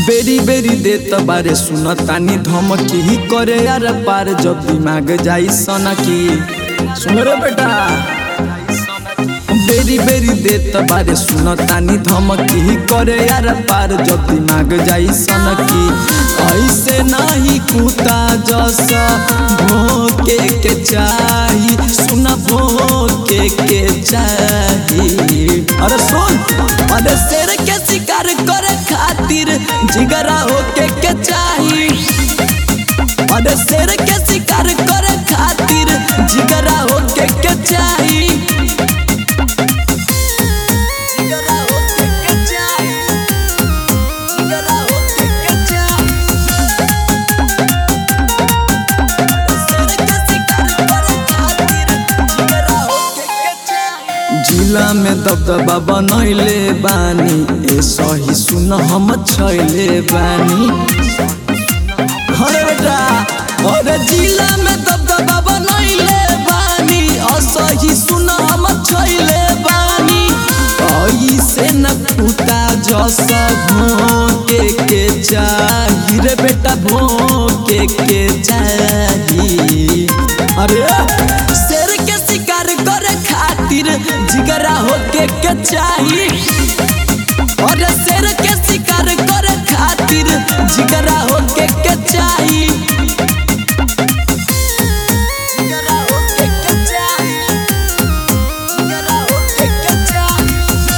बेरी बेरी देत बारे सुन तानी धमकी ही करे यार पार जब दिमाग जाई सनकी सुन रे बेटा बेरी बेरी देत बारे सुन तानी धमकी ही करे यार पार जब दिमाग जाई सनकी ऐसे नहीं कुता जसा भोके के चाही सुन भोके के चाही अरे सुन अरे शेर के शिकार करे खातिर जिगरा होके के चाही अरे शेर के शिकार करे खातिर जिगरा होके के चाही जिगरा होके के चाही जिगरा होके के चाही शेर के शिकार करे खातिर जिगरा होके के चाही जिला में दबदबा बनैले बानी ए सही सुन हम छैले बानी अरे बेटा अरे जिला में दबदबा बनैले बानी असही सुन हम छैले बानी ऐसे न फूटा जस भोके के चाही रे बेटा भोके के चाही अरे शेर के शिकार करे खातिर जिगरा होके के चाही और शेर के शिकार करे खातिर जिगरा होके के चाही जिगरा होके के चाही जिगरा होके के चाही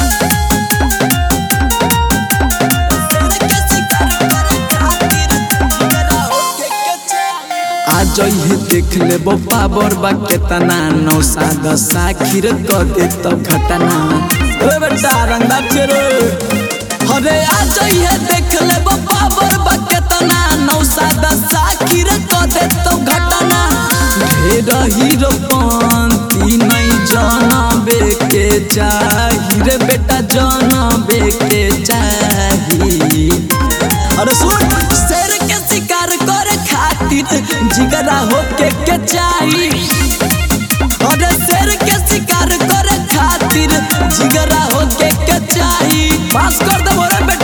शेर के शिकार करे खातिर जिगरा होके के चाही आज ही देख ले पावर बा केतना नौ सादा साखिर क दे तो घटना ओ बेटा रंगा चेरो अरे आज ही देख ले पावर बा केतना नौ सादा साखिर क दे तो घटना ढेर हीरो पंती नहीं जानबे के चाही रे बेटा जानबे के चाही अरे सुन शेर के शिकार करे खातिर जिगरा होके के चाही अरे शेर के शिकार करे खातिर जिगरा होके के चाही पास कर दे मोरे बेटा